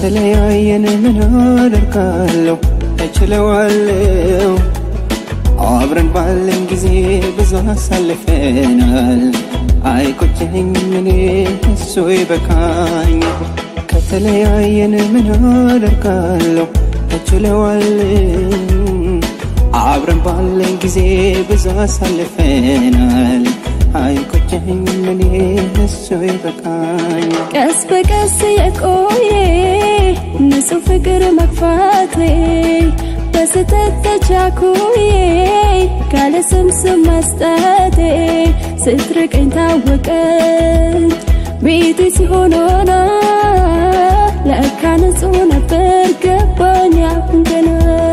ከተለያየን ምን አደርጋለሁ እችለዋለሁ አብረን ባለን ጊዜ ብዙ አሳልፈናል አይቆጨኝም እኔ እሱ ይበቃኝ ከተለያየን ምን አደርጋለሁ እችለዋለሁ አብረን ባለን ጊዜ ብዙ አሳልፈናል አይቆጨኝም እኔ እሱ ይበቃኝ ቀስ በቀስ የቆየ ንጹህ ፍቅር መግፋቴ በስተት ተቻኩዬ ካለ ስም ስም መስጠቴ ስትርቀኝ ታወቀኝ ቤቴ ሲሆን ሆና ለካ ንጹህ ነበር ገባኝ አሁን ገና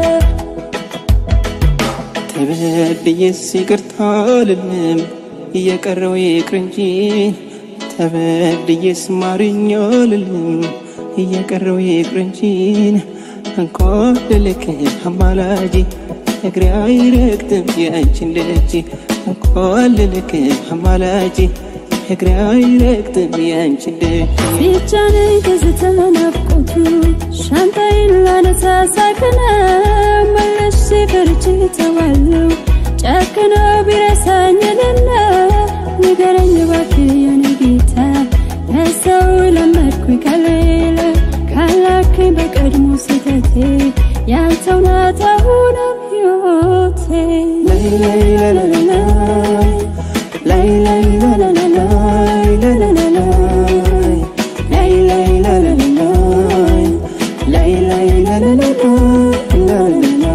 ተበድዬስ ይቅርታ አልልም እየቀረው ይቅር እንጂ ተበድዬስ ማርኝ አልልም እየቀረው ይቅር እንጂ እንኳን ልልክ አማላጅ እግሬ አይረግጥም የአንቺን ደጅ እንኳን ልልክ አማላጅ እግሬ አይረግጥም የአንቺን ደጅ ሲጫነኝ ትዝታ ናፍቆቱ ሻንጣዬን ላነሳ ሳቅና መለስ ፈርቼ ተዋለሁ ጨክኖ ቢረሳኝልና ንገረኝ እባክህ የኔ ጌታ ከሰው ለመድኩኝ ከሌላ ካላከኝ በቀድሞ ስህተቴ ያንተው ናት አሁንም ሕይወቴ ላይ ላይ ላላላይ ላይ ላይ ላላላይ ላላላይ ላይ ላይ ላላላይ ላይ ላይ ላላላይ ላላላይ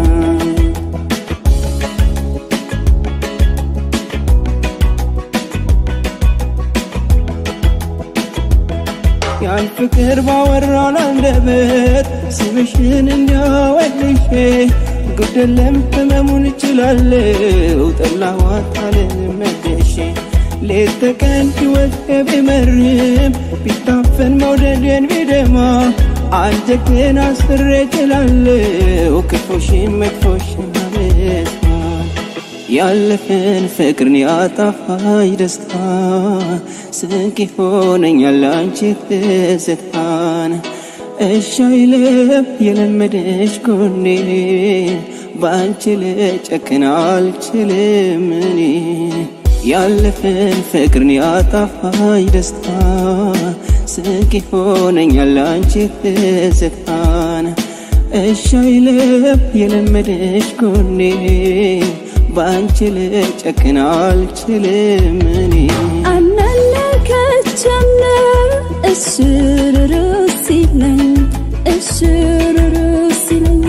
ያን ፍቅር ባወራን አንደበት ስምሽን እንዲያወድሼ ጉደለም ህመሙን እችላለሁ ጠላዋት አልመደሼ ሌት ተቀን ሕይወት ቢመርም ቢታፈን መውደድን ቢደማ አንጀቴን አስሬ እችላለሁ ክፉሽን መጥፎሽን መስማት ያለፈን ፍቅርን ያጣፋኝ ደስታ ስንቅ ሆነኛል አንቺ ትዝታን እሺ አይልም የለመደሽ ጎኔ በአንቺ ልጨክን አልችልም እኔ ያለፈን ፍቅርን ያጣፋኝ ደስታ ስንቅ ሆነኛል አንቺ ትዝታን እሺ አይልም የለመደሽ ጎኔ በአንቺ ልጨክን አልችልም እኔ አናለከቸምነ እሽሩሩ ሲለኝ እሽሩሩ ሲለኝ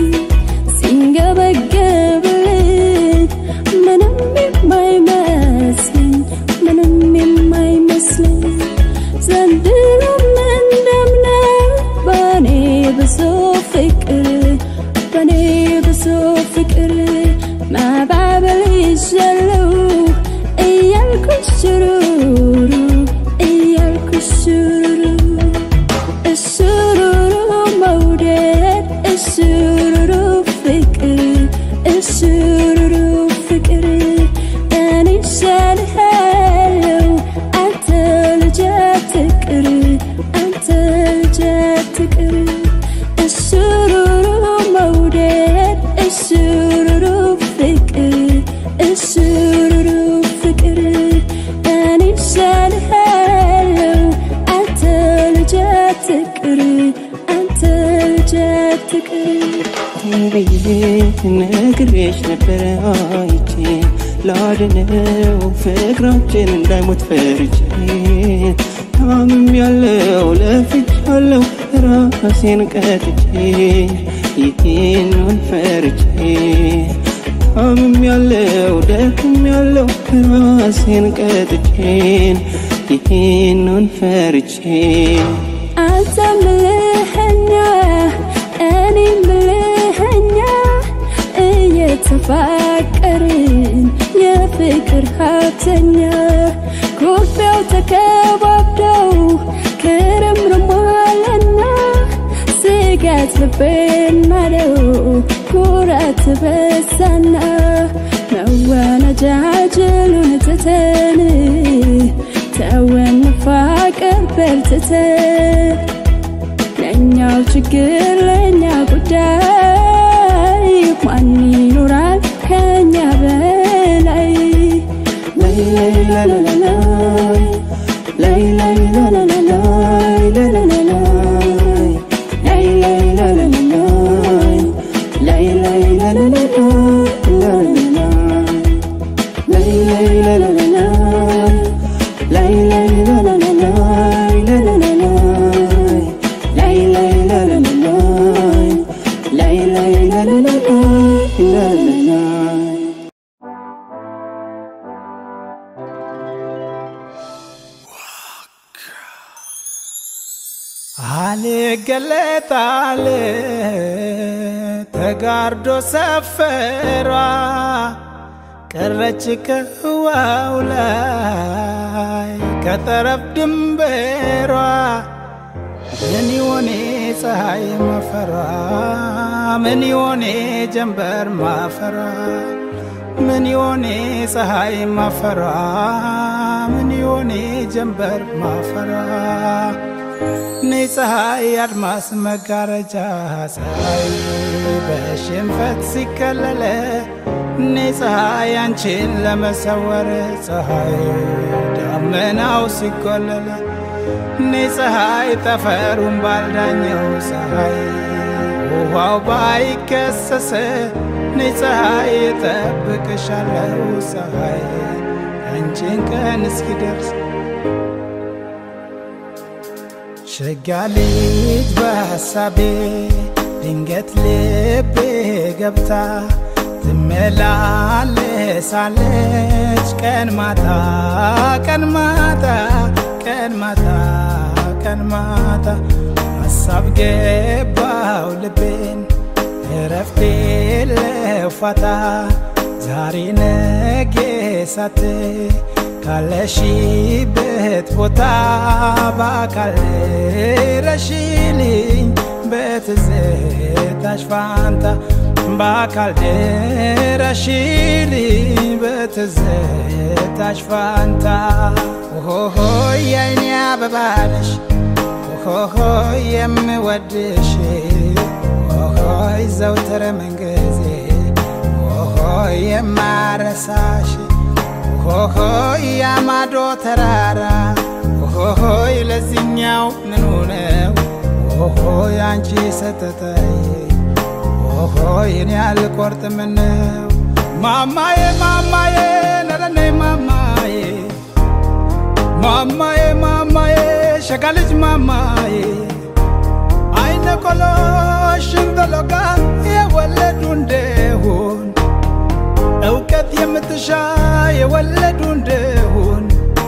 ሲንገበገብልኝ ምንም የማይመስለኝ ምንም የማይመስለኝ ዘንድሮም እንደምነው በእኔ ብሶ ፍቅር በእኔ ብሶ ፍቅር ማባበል ይሻለው እያልኩሽ ሽሩሩ እያልኩሽ ሽሩሩ እሽሩሩ መውደድ እሽሩሩ ፍቅር እሽሩሩ ፍቅር እኔ እሻልሃለው አንተ ልጅ አትቅር አንተ ልጅ አትቅር እሽሩሩ መውደድ እሽሩሩ ፍቅር እሽሩሩ ፍቅር እኔ እሻልሃለው አንተ ልጅ አትቅር አንተ ልጅ አትቅር ብዬ ነግሬሽ ነበረ አይቼ ላድነው ፍቅራችን እንዳይሞት ፈርቼ ታምም ያለው ለፍቻለው ራሴን ቀጥቼ ይህንን ፈርቼ ታምም ያለው ደክም ያለው ራሴን ቀጥቼን ይህንን ፈርቼ አንተም ብልህኛ እኔም ብልህኛ እየተፋቀርን የፍቅር ሀብተኛ ኩርፊያው ተከባብደው ክርምርሟልና ስጋት ልቤን ማለው ኩራት በሳና መወነጃጀሉን ትተን ተወን መፋቀር በርትተን ነይ ለኛው ችግር ለኛ ጉዳይ ማን ይኖራል ከኛ በላይ ላይ ላይ ላ ላ ላ ላይ ላይ ላይ ላ ላ ላ ላይ ላ ላ ላ ላይ ላይ ላይ ላ ላ ላ ላይ ላይ ላይ ላ ላ ላ ላ ላ ላይ ላይ ላ ላ ላ ላይ ላይ ላ ላ ላ ላይ ላ ላ ላ ላይ ላይ ላይ ላ ላ ላ ላይ ላይ ላይ ላ ላ ላ ላ ላ አልገለጣል ተጋርዶ ሰፈሯ ቀረች ከህዋው ላይ ከጠረፍ ድንበሯ ምን ይሆኔ ፀሐይ ማፈሯ ምን ይሆኔ ጀንበር ማፈሯ ምን ይሆኔ ፀሐይ ማፈሯ ምን ይሆኔ ጀንበር ማፈሯ እኔ ፀሐይ አድማስ መጋረጃ ፀሐይ በሽንፈት ሲከለለ እኔ ፀሐይ አንቺን ለመሰወር ፀሐይ ደመናው ሲቆለለ እኔ ፀሐይ ጠፈሩን ባልዳኘው ፀሐይ ውሃው ባይከሰሰ እኔ ፀሐይ እጠብቅሻለሁ ፀሐይ አንቺን ቀን እስኪደርስ ሸጋ ልጅ በሐሳቤ ድንገት ልቤ ገብታ ትመላለሳለች ቀን ማታ ቀን ማታ ቀን ማታ ቀን ማታ ሐሳብ ገባው ልቤን እረፍቴ ለፋታ ዛሬ ነጌ ሳት ካለሽበት ቦታ በአካል ረሽልኝ በትዝታሽ ፋንታ በአካል ድረሽልኝ በትዝታሽ ፋንታ ኦሆሆ የአይኔ አበባነሽ ኦሆሆ የምወድሽ ኦሆይ ዘውትር መንገዜ ኦሆይ የማረሳሽ ኦሆሆይ ያማዶ ተራራ ኦሆሆይ ለዚኛው ምኑ ነው ኦሆይ አንቺ ሰተተይ ኦሆይ እኔ አልቆርጥም ነው ማማዬ ማማዬ ነረኔ ማማዬ ማማዬ ማማዬ ሸጋ ልጅ ማማዬ አይነ ቆሎ ሽንበሎጋ የወለዱ እንደሆን እውቀት የምትሻ የወለዱ እንደሆን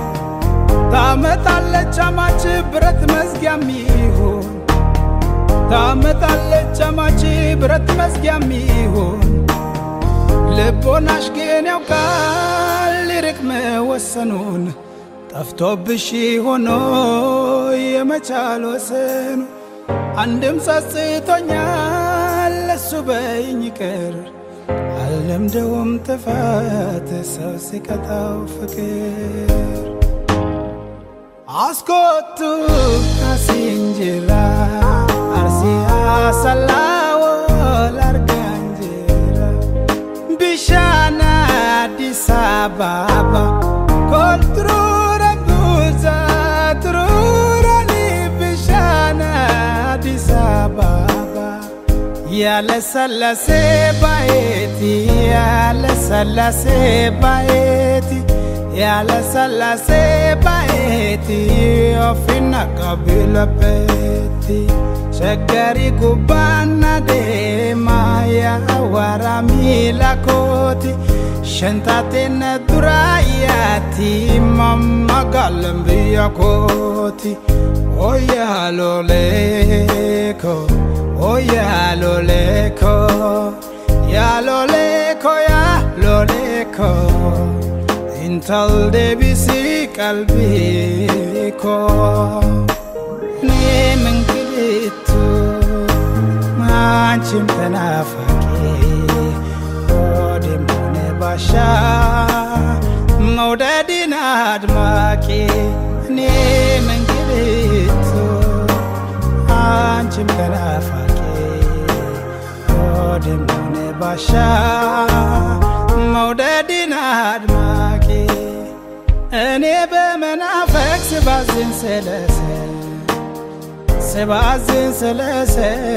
ታመጣለች አማች ብረት መዝጊያም ይሆን ታመጣለች አማች ብረት መዝጊያም ይሆን ልቦናሽ ግን ያውቃል ሊርቅ መወሰኑን ጠፍቶብሽ ሆኖ የመቻል ወሰኑ አንድም ጸጽቶኛል ለሱ በይኝ ቅር አልለምደውም ጥፋት ሰው ሲቀጣው ፍቅር አስኮቱ አሲንጅራ አርሲያ ሰላዎ ላርጋንጅራ ቢሻና አዲስ አበባ ኮልትሩረ ጉዛ ትሩረኒ ቢሻና አዲስ አበባ ያለሰለሴ ባየቲ ያለሰለሴ ባየቲ ያለሰለሴ ባየቲ ኦፊና ቀቢለቤቲ ሸገሪ ጉባና ደማ ያዋራ ሚላኮቲ ሸንታቴነ ዱራያቲ ማማጋለም ብያኮቲ ኦያሎሌኮ ኦያሎሌኮ ያሎሌኮ ያሎሌኮ intal debisi qalbiko እኔ መንግዲቱ አንቺም ተናፋቂ ሆዴም ሆነ ባሻ መውደድን አድማቂ እኔ መንግዲቱ አንቺም ደሞነ ባሻ መውደድን አድማቂ እኔ በመናፈቅ ስባዝን ስለሰ ስባዝን ስለሰ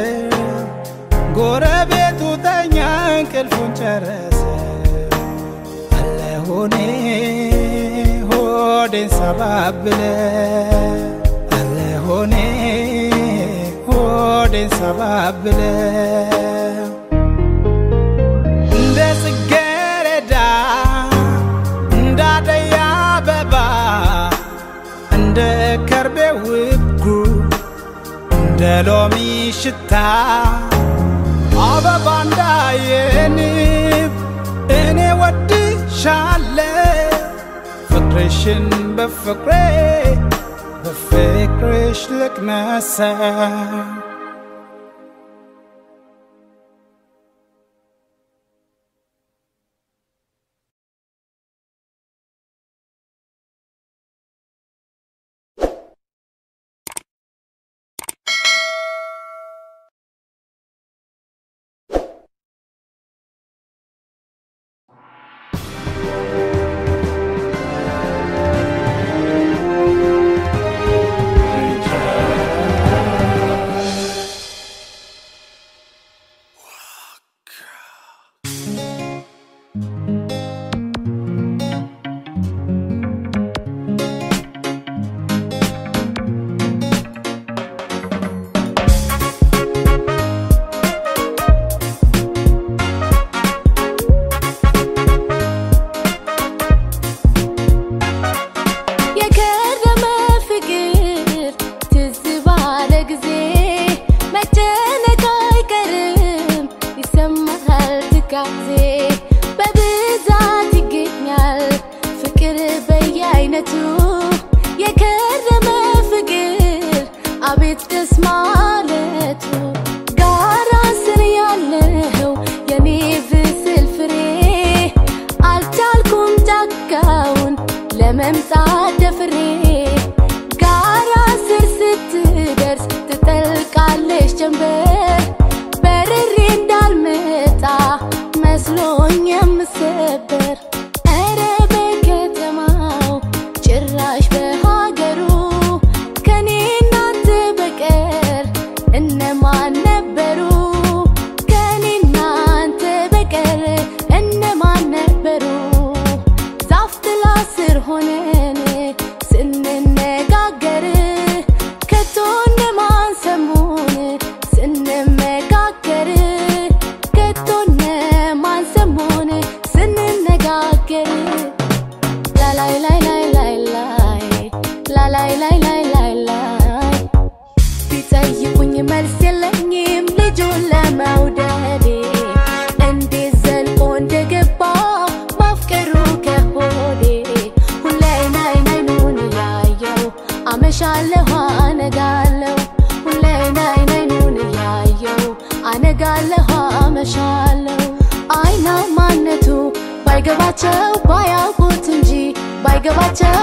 ጎረቤቱ ተኛ እንቅልፉን ጨረሰ አለሆኔ ሆዴን ሰባብለ አለሆኔ ሆዴን ሰባብለ እንደ ጽጌረዳ እንዳደይ አበባ እንደ ከርቤ ውብጉ እንደ ሎሚ ሽታ አበባ እንዳየንብ እኔ ወድሻለ ፍቅርሽን በፍቅሬ በፍቅርሽ ልቅመሰ የከረመ ፍቅር ትዝ ባለ ጊዜ መጨነቅ አይቀርም ይሰማሃል ትካዜ በብዛት ይገኛል ፍቅር በየአይነቱ የከረመ ፍቅር አቤት ደስ ማለቱ ጋራ ስር ያለው የኔ ብስል ፍሬ አልቻልኩም ጫካውን ለመምጣት ደፍሬ ጋራ ስር ስትደርስ ትጠልቃለች ጀንበር በርሬ እንዳልመጣ መስሎኝ የምሰበር ኧረ በከተማው ጭራሽ በሀገሩ ከኔ እናንተ በቀር እነማን ነበሩ? ከኔ እናንተ በቀር እነማን ነበሩ? ዛፍ ጥላ ስር ሆነን ስንነጋገር ከቶ እነማን ሰሙን ስንመካከር ከቶ እነማን ሰሙን ስንነጋገር ላላይ ላይ ላይ ላይ ላይ ላላይ ላይ ላይ ላይ ላይ ቢጠይቁኝ መልስ የለኝም ልጁን ለመውደዴ እንዴት ዘልቆ እንደገባ ማፍቀሩ ከሆዴ ሁሌ ናይን አይኑን እያየው አመሻለሁ አነጋለሁ ሁሌ ናይን አይኑን እያየው አነጋለሁ አመሻለሁ አይና ማነቱ ባይገባቸው ባያውቁት እንጂ ባይገባቸው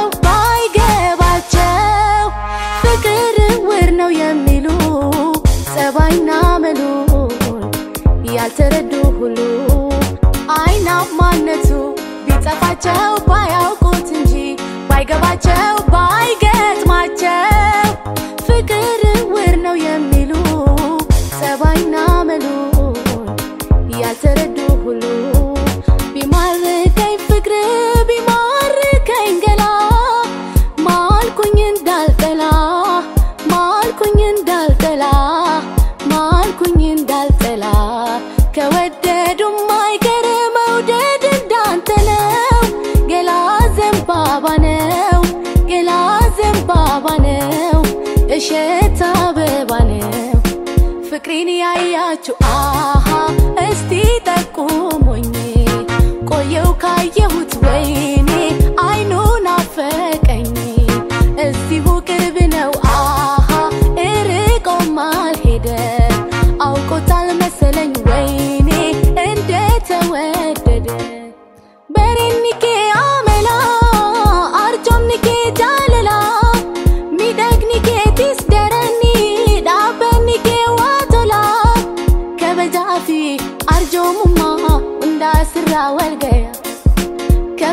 ባይገባቸው ፍቅር ውር ነው የሚሉ ጸባይና መሉን ያልተረዱ ሁሉ አይና ማነቱ ቢጠፋቸው ባያውቁት እንጂ ባይገባቸው ባይገጥማቸው ፍቅር ውር ነው የሚሉ ጸባይና መሉን ያልተረዱ ሁሉ ቢማርከኝ ፍቅር ቢማርከኝ ገላ ማልኩኝ እንዳልጠላ ማልኩኝ እንዳልጠላ ማልኩኝ እንዳልጠላ ከወደዱም አይቀር መውደድ እንዳንተ ነው ገላ ዘንባባ ነው ገላ ዘንባባ ነው እሸት አበባ ነው ፍቅሬን ያያችሁ አሃ እስቲ ጠቁሙኝ ቆየው ካየሁት ወይኔ አይኑን አፈቀኝ እዚሁ ቅርብ ነው አሃ እርቆም አልሄደ አውቆታል መሰለኝ ወይኔ እንደተወደደ በሬኒኬ አመላ አርጆምኒኬ ጃለላ ሚደግኒኬ ቲስደረኒ ዳበኒኬ ዋቶላ ከበጃፊ አርጆ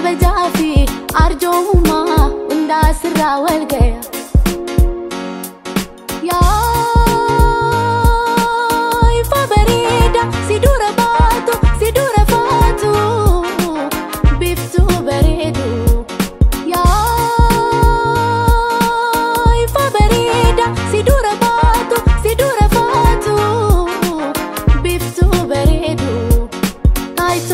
kabajaaf arjoomummaa hundaa sirraa wal gaya. Yaa ifa bareeda si dura baatu si dura faatu biftuu bareedu. Yaa ifa bareeda si dura baatu si dura faatu biftuu bareedu. ታይቶ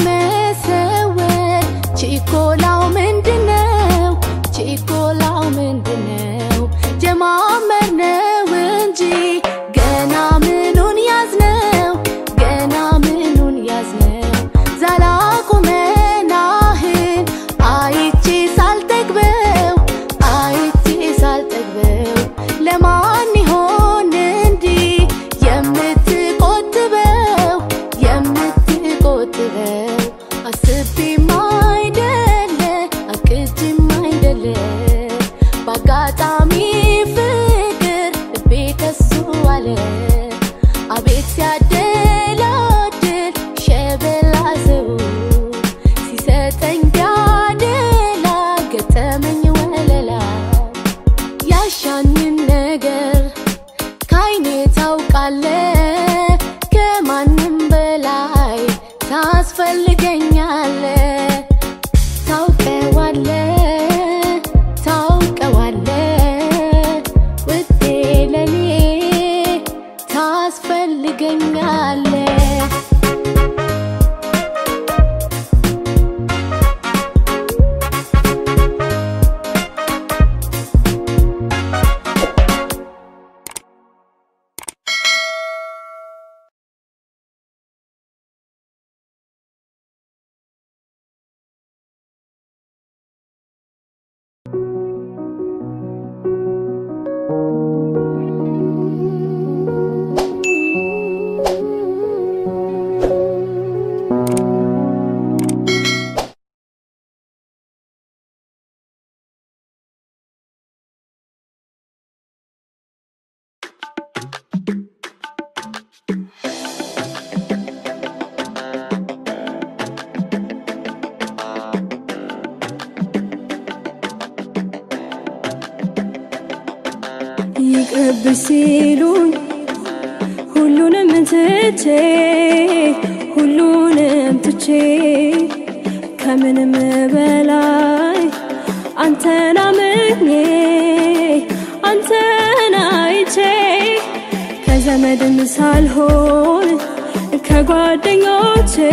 ለመሰወር ችኮላው ምንድነው? ችኮላው ምንድነው? ጀማመር ነው እንጂ ገና ምኑን ያዝነው? ገና ምኑን ያዝነው? ዛላቁመናህን አይቼ ሳልጠግበው አይቼ ሳልጠግበው ለማን ይሆን እንዲህ የምትቆጥበው የምትቆጥበው አስቤም አይደለ አቅጅም አይደለ በአጋጣሚ ፍቅር ልቤ ከሱ አለ አቤት ሲያደላድል ሸበላ ሰው ሲሰጠኝ ቢያደላ ገጠመኝ ወለላ ያሻኝን ነገር ካይኔ ታውቃለ ከማንም በላይ ታስፈልገኛለ ታውቀዋለ ታውቀዋለ ውዴ ለኔ ታስፈልገኛለ ይቅርብሽ ሲሉኝ ሁሉንም ትቼ ሁሉንም ትቼ ከምንም በላይ አንተን አምኜ አንተን አይቼ ከዘመድም ሳልሆን ከጓደኞቼ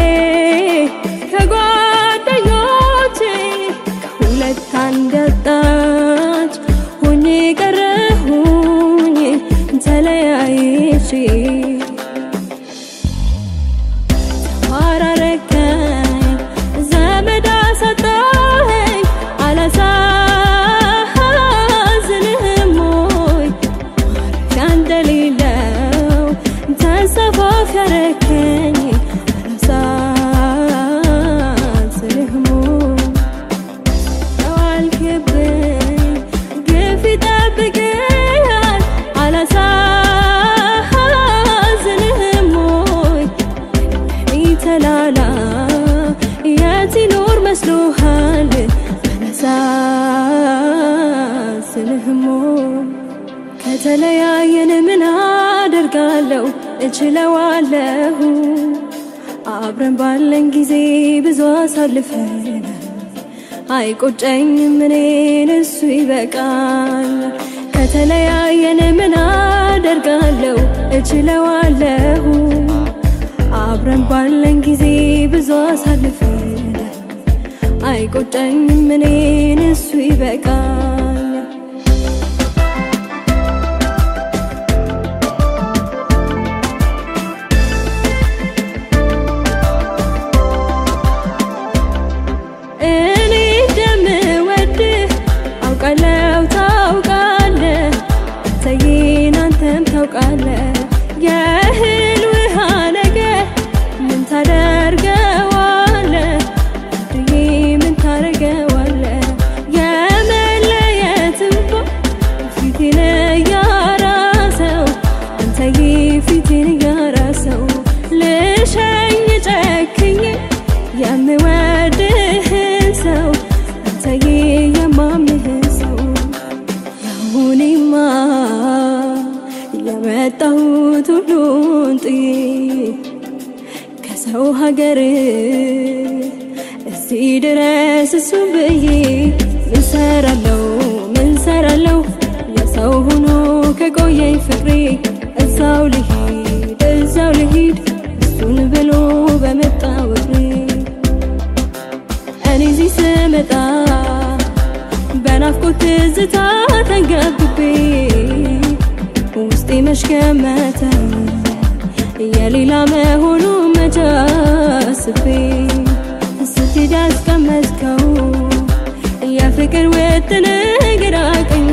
ከጓደኞቼ ከሁለት አንገጣች ሆኜ ቀረሁኝ ተለያይቼ ተዋራረከኝ ዘመድ አሳጣኸኝ አላሳዝንህም ወይ ማረፊያ እንደሌለው ተንሰፋፊ ያረከኝ አላሳዝንህም ወይ ተዋልክብኝ ግፍ ይጠብቅሃል አላሳዝንህም ወይ እኔ ተላላ የት ይኖር መስሎሃል አላሳዝንህም ወይ ከተለያየን ምን አደርጋለሁ እችለዋለሁ አብረን ባለን ጊዜ ብዙ አሳልፈናል አይቆጨኝም እኔን እሱ ይበቃል ከተለያየን ምን አደርጋለሁ እችለዋለሁ አብረን ባለን ጊዜ ብዙ አሳልፈናል አይቆጨኝም እኔን እሱ ይበቃል እኔ እንደምወድህ አውቃለሁ ታውቃለህ አንተዬን አንተም ታውቃለህ የእህል ውሃ ነገር ምን ታደርገዋለህ አድዬ ምን ታደርገዋለህ የመለየት እንባ ፊቴን እያራሰው አንተዬ ፊቴን እያራሰው ልሸኝ ጨክኜ የምወድህን ሰው ሀገር እዚህ ድረስ እሱ ብዬ ምን ሰራለው ምን ሰራለው የሰው ሆኖ ከቆየኝ ፍቅሬ እዛው ልሂድ እዛው ልሂድ እሱን ብሎ በመጣ ወቅሬ እኔ እዚህ ስመጣ በናፍቆት ትዝታ ተንገብቤ ውስጤ መሽከመተ የሌላ መሆኑ መጃስቤ ስትሄድ ያስቀመጥከው የፍቅር ውጥን ግራ ቀኙ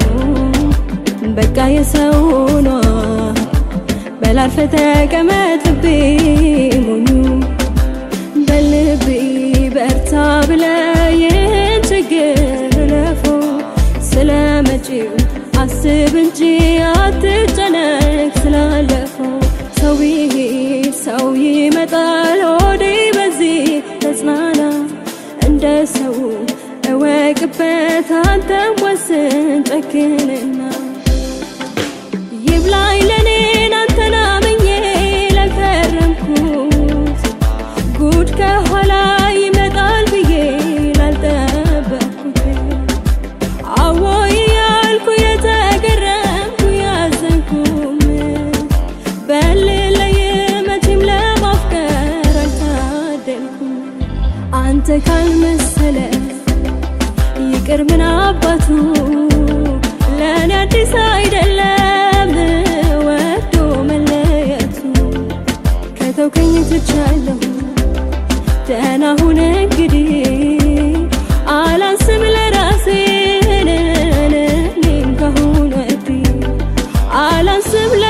በቃ የሰው ሆኗ በላርፈ ተቀመጥቤ ሞኙ በልቤ በርታ ብለ ይህን ችግር ለፈው ስለ መጪው አስብ እንጂ አትጨነቅ ስላለፈው ሰው ቢሄድ ሰው ይመጣል ሆዴ በዚህ ተጽናና እንደ ሰው እወቅበት አንተም ወስን ጨክንና ይብላኝ ለኔን አንተን አምኜ ለከረምኩት ጉድ ከኋላ ይመጣል ብዬ ላልጠበቅኩት አዎ ያልኩ የተገረምኩ ያዘንኩም በልለይ መቼም ለማፍቀር አልታደልኩም አንተ ካልመሰለ ይቅር ምን አባቱ ለእኔ አዲስ አይደለም ወዶ መለየቱ ከተውከኝ ትቻለሁ ደህና ሁን እንግዲህ አላንስም ለራሴ እኔም ካሁን ወዲህ አላንስም ለ